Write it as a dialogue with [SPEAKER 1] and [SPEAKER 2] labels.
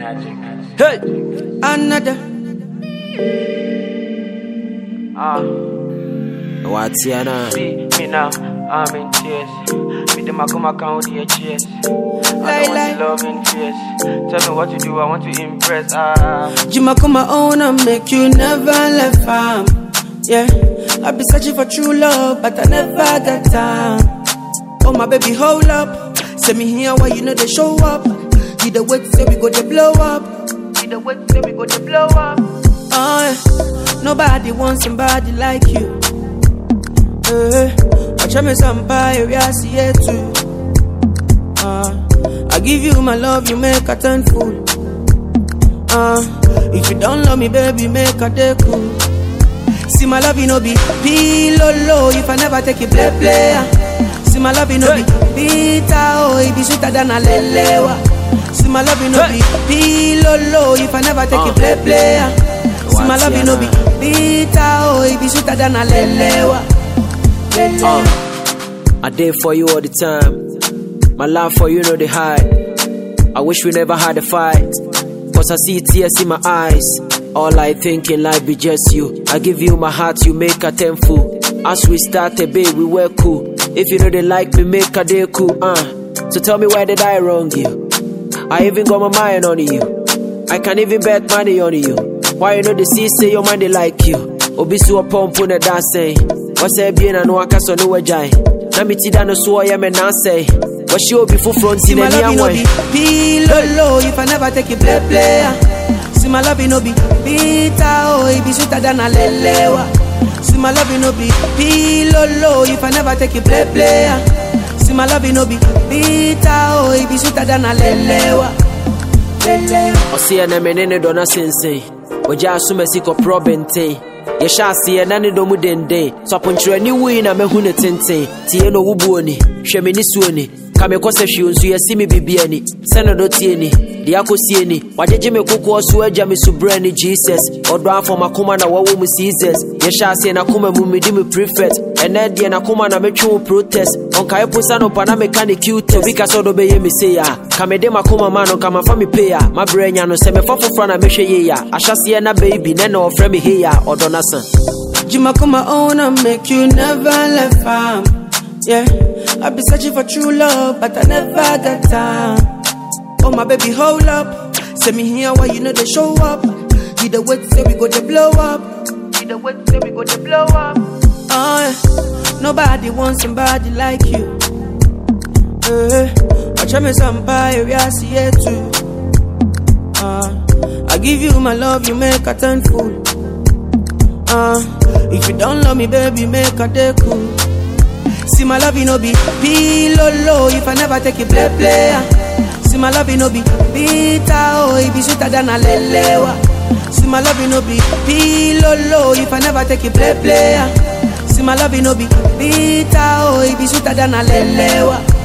[SPEAKER 1] Hey,
[SPEAKER 2] Another.
[SPEAKER 3] Ah,
[SPEAKER 1] what's your name?
[SPEAKER 3] see me now, I'm in tears. Me them I come account with your cheers. I
[SPEAKER 2] Lie,
[SPEAKER 3] don't
[SPEAKER 2] lie.
[SPEAKER 3] want to love in fears. Tell me what to do, I want to impress. Ah,
[SPEAKER 2] Jima come my own and make you never left farm. Yeah, I be searching for true love, but I never got time. Oh my baby, hold up. Send me here why you know they show up. You the wait say we go to blow up.
[SPEAKER 3] see the way say we go to blow up.
[SPEAKER 2] Oh, yeah. nobody wants somebody like you. Uh, watch me somebody we are see it too. Uh, I give you my love, you make a turn fool. Uh, if you don't love me, baby, make a day cool. See my love, you know be pillow low if I never take it play play. See my love, you know be bitter oh, it be sweeter than a lelewa. See my love, you know be pillow low if I never take it play play. See my love, you know be bitter oh, it be sweeter than a lelewa. Lelewa.
[SPEAKER 1] I did for you all the time. My love for you know the hide. I wish we never had a fight. Cause I see tears in my eyes. All I think in life be just you. I give you my heart, you make a tenfold. As we started, babe, we were cool. If you know they like me, make a day cool, uh. So tell me why did I wrong you? I even got my mind on you. I can even bet money on you. Why you know the see say your mind they like you? Obi so pump on the dancing. What's that being a no akaso no wajai? Na mi ti da no so ya me na say. What she obi full front
[SPEAKER 2] See
[SPEAKER 1] in
[SPEAKER 2] my
[SPEAKER 1] any
[SPEAKER 2] love, you know be
[SPEAKER 1] way.
[SPEAKER 2] pillow low if I never take it play play. See my love, you know be bitter oh, it be sweeter than a lelewa. See my love, you know be pillow low if I never take it play play. See my love, you know be bitter oh, it be sweeter than a lelewa. Lelewa.
[SPEAKER 1] Ɔseɛ na mene ne dɔ no sensɛn ɔgya asom asi kɔporɔ bɛnten yɛhyɛ aseɛ na ne dɔ mu denden so aponkyerɛni wui na mahu ne tenten tie no wobuo ni hwɛ me ne suo ni ka me kɔsɛ hwee nso yɛsi me bibia ni sɛ ne dɔ tie ni deɛ akɔsie ni wagyegye me kokoɔ so agya me subrɛ ni jesus ɔdɔ afɔ makoma na wɔwɔ mu seasons yɛhyɛ aseɛ nakoma mu medi me prefect ɛnɛ deɛ nakoma na metwe wo protest ɔnkae posa no pa na meka ne cute obi ka sɛ ɔdɔ bɛyɛ me sei a ka mede makoma ma no ka mafa me pei a mabrɛ nya no sɛ mefa foforɔ na mehwɛ yei a ahyɛseɛ na baby nɛ na ɔfrɛ me hei a ɔdɔ no sa
[SPEAKER 2] Jima come my own and make you never left farm. Yeah, I be searching for true love, but I never got time. Oh my baby, hold up. Send me here why you know they show up. You the wait say we go to blow up.
[SPEAKER 3] See the way say we go to blow up.
[SPEAKER 2] Oh, yeah. nobody wants somebody like you. Uh, watch me somebody we are see it too. Uh, I give you my love, you make a turn fool. Uh, if you don't love me, baby, make a day cool. See my love, you know be pillow low if I never take it play play. See my love, you know be bitter oh, it be sweeter than a lelewa. See my love, you know be pillow low if I never take it play play. See my love, you know be bitter oh, it be sweeter than a lelewa.